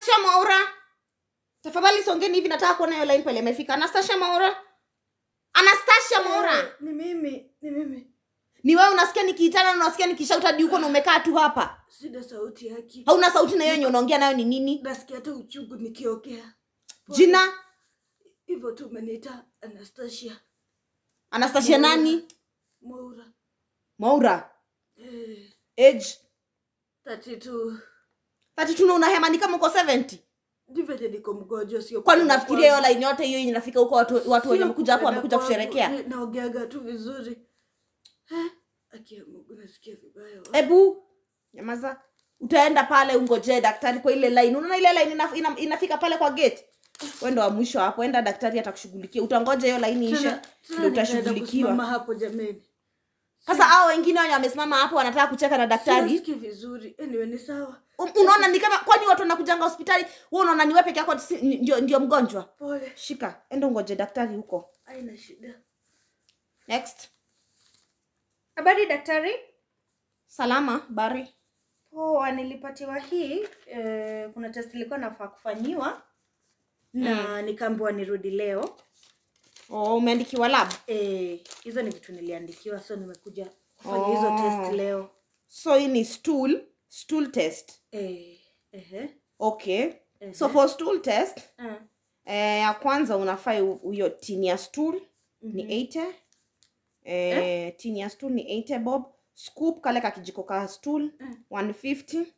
Anastasia Mwaura. Tafadhali songeni hivi nataka kuona hiyo line pale imefika. Anastasia Mwaura. Anastasia Mwaura. Eh, Ni mimi, ni mimi. Ni wewe unasikia nikiitana na unasikia nikishauta hadi huko na umekaa tu hapa. Sina sauti haki. Hauna sauti na hiyo yenye unaongea nayo ni nini? Nasikia hata uchungu nikiongea. Jina Hivyo tu umeniita Anastasia Anastasia nani? Mwaura. Mwaura. Eh, Age 32. 32 na unahema ni kama uko 70. Ndivyo niko mgonjwa sio. Kwani kupenda unafikiria hiyo kwangu. line yote hiyo yenye inafika huko watu watu wenye Sio wamekuja hapo kupenda wamekuja kwangu. kusherekea? Eh, Naongeaga tu vizuri. Eh, Aki ya Mungu nasikia vibaya. wa. Ebu nyamaza. Utaenda pale ungojee daktari kwa ile line. Unaona ile line ina, ina, inafika pale kwa gate. Wewe ndo wa mwisho hapo. Enda daktari atakushughulikia. Utangoja hiyo line ishe Tena- tena ndio nikaenda utashughulikiwa. kusimama hapo jameni. Sasa hao wengine wenye wamesimama hapo wanataka kucheka na daktari. Sisikii vizuri. Anyway, ni sawa. Um, unaona ni kama kwani watu wanakujanga hospitali wewe unaona ni wewe peke yako si- ni- ndio ndio mgonjwa Pole. shika enda ungoje daktari huko Haina shida. next Habari daktari. salama bari Poa, nilipatiwa hii eh, kuna test ilikuwa nafaa kufanyiwa na nikaambiwa nirudi leo. oh, umeandikiwa lab Eh, hizo ni vitu niliandikiwa, so nimekuja kufanya Oh. hizo test leo. so hii ni stool stool test Eh, ehe. okay Ehe. so for stool test Ah, eh, ya kwanza unafaa u- hiyo tini ya stool ni 80 eh, tini ya stool ni 80 bob scoop kale ka kijiko ka stool 150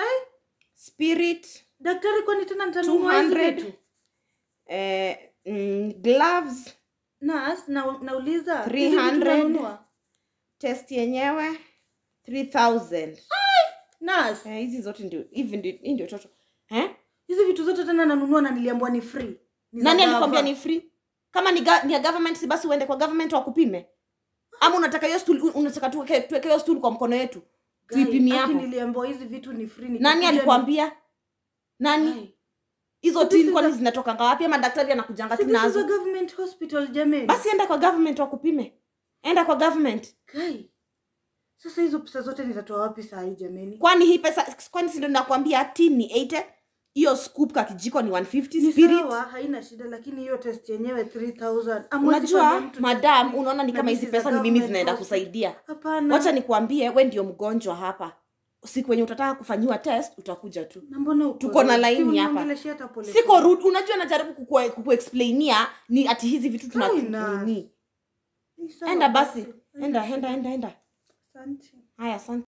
spirit Daktari, kwani tena nitanunua hizi 200 vitu? eh, mm, gloves Nurse, na nauliza hizi 300. vitu nanunua? test yenyewe 3000 Nurse, eh, hizi zote ndio hivi ndio hii ndio toto eh? hizi vitu zote tena nanunua na niliambiwa ni free. Ni za nani gava. alikwambia ni free kama ni, ga, ni ya government si basi uende kwa government wakupime ama unataka hiyo stool unataka tuweke tuweke hiyo stool kwa mkono yetu Guy, tuipimie aki hapo niliambiwa hizi vitu ni free. nani nikikuja alikwambia nani Guy, hizo So this tin is kwani a- zinatokanga wapi ama daktari anakujanga so tu this is a nazo government hospital jameni. basi enda kwa government wakupime enda kwa government Guy, sasa hizo pesa zote nitatoa wapi saa hii jameni? kwani hii pesa kwani si ndio nakwambia tin ni 80 hiyo scoop ka kijiko ni 150 Ni spirit sawa, haina shida, lakini hiyo test yenyewe 3000. Hamwezi unajua fanya mtu madam test unaona ni na kama this hizi is a pesa ni mimi government zinaenda hospital. kusaidia Hapana. wacha nikuambie we ndio mgonjwa hapa siku wenye utataka kufanyiwa test utakuja tu Na mbona uko Tuko na rude? line Si hapa. uniongeleshe hata pole siko pole. rude unajua najaribu kukue- kukuexplainia ni ati hizi vitu tuna Haina. nini Ni sawa enda basi basi. enda enda enda enda Asante. haya asante